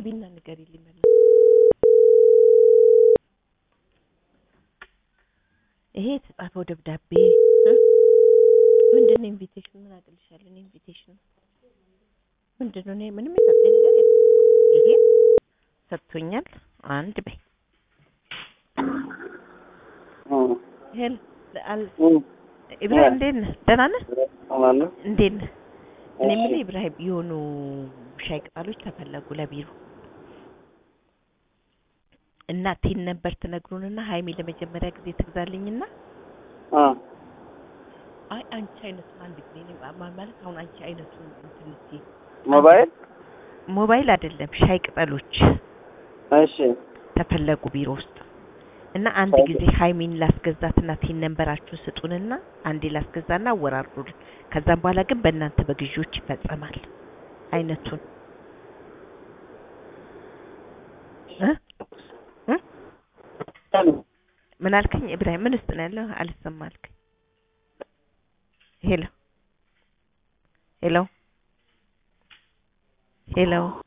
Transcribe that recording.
ግቢና ንገሪልኝ በእናትሽ። ይሄ የተጻፈው ደብዳቤ እ? ምንድን ነው ኢንቪቴሽን? ምን አቅልሻለሁ እኔ ኢንቪቴሽን ምንድን ነው? እኔ ምንም የሰጠኝ ነገር የለም። ይሄ ሰጥቶኛል። አንድ በይ ይሄን አል- ኢብራሂም እንዴት ነህ? ደህና ነህ? እንዴት ነህ? እኔ የምልህ ኢብራሂም የሆኑ ሻይ ቅጠሎች ተፈለጉ ለቢሮ እና ቲን ነበር ትነግሩንና ሀይሚ ለመጀመሪያ ጊዜ ትግዛልኝና አይ አንቺ አይነቱን አንድ ጊዜ እኔ ማ- ማለት አሁን አንቺ አይነቱን እንትን ልትይ ሞባይል ሞባይል አይደለም ሻይ ቅጠሎች እሺ ተፈለጉ ቢሮ ውስጥ እና አንድ ሻይ ጊዜ ሀይሚን ላስገዛትና ቲን ነንበራችሁን ስጡንና አንዴ ላስገዛና አወራርዱልን። ከዛም በኋላ ግን በእናንተ በግዢዎች ይፈጸማል። አይነቱን እ እ ምን አልከኝ ኢብራሂም? ምን ውስጥ ነው ያለው? አልሰማ አልከኝ። ሄሎ ሄሎ ሄሎ